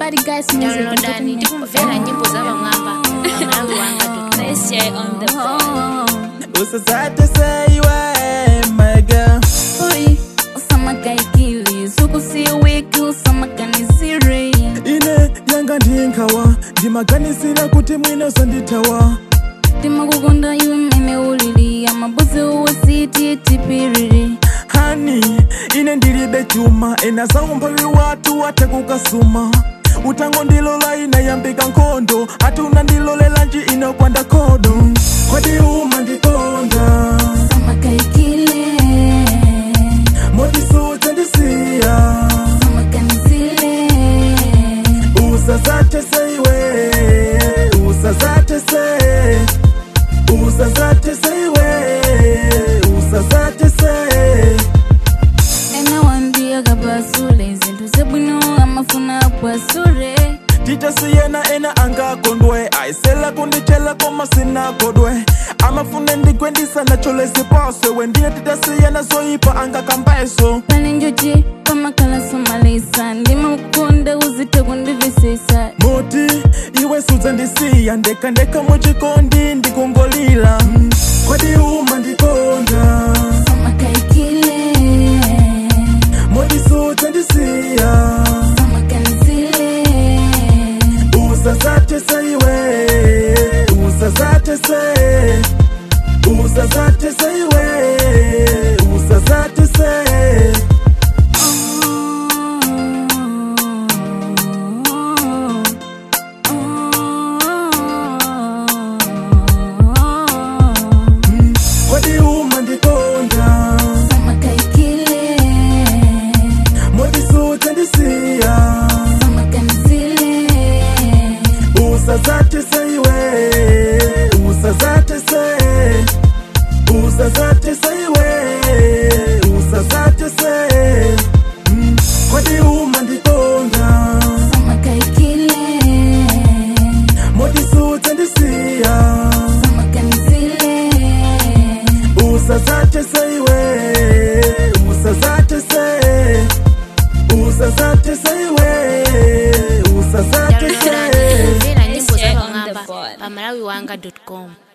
Body guys music. downloadani tikumvera nyimbo za vamwamba pamalawi wanga usasate seiwe my girl Oi, usama kaikili, suku si wiki, usama kanisiri. ine yanga ndinkawa ndimaganisira kuti mwine usanditawa Timakukunda iwe mene ulili, amabuzi uwe siti tipiriri. hani ine ndilibe chuma ena saumphawi watu ate kukasuma utango ndilola inayambika nkhondo ati unandilolela nji inokwanda khodo kwadi uma ndikonda Usama kaikile, modisuta ndisiya usama kanisile. usazate seiwe usazate se usazate seiwe usazate se Ena wandiya kapasule, zinthu zebwino amafuna apwasule. titasiyena ena angakondwe aisela kundichela koma sinakodwe amafune ndikwendisa cholesi paswe wendine titasiyena zoyipa angakambeso Pale njuchi, pamakala somalisa, ndimakukunda uzite kundivisisa. moti iwe sudza ndisiya ndeka ndeka muchikondi ndikungolila Mm, kwadi uma ndikonda Usama kaikile, moti sudza ndisiya usama kanisile. usazate seiwe usazate se usazate seiwe usazate se kwadi uma ndikonda modisuta ndisiya usazate seiwe usazate se usazate seiwe usazate se Mm, kwadi uma ndikonda modisuta ndisiya usazate seiwe usazate se usazate seiwe usazate se downloadani tikumvera nyimbo za vamwamba pamalawi wanga com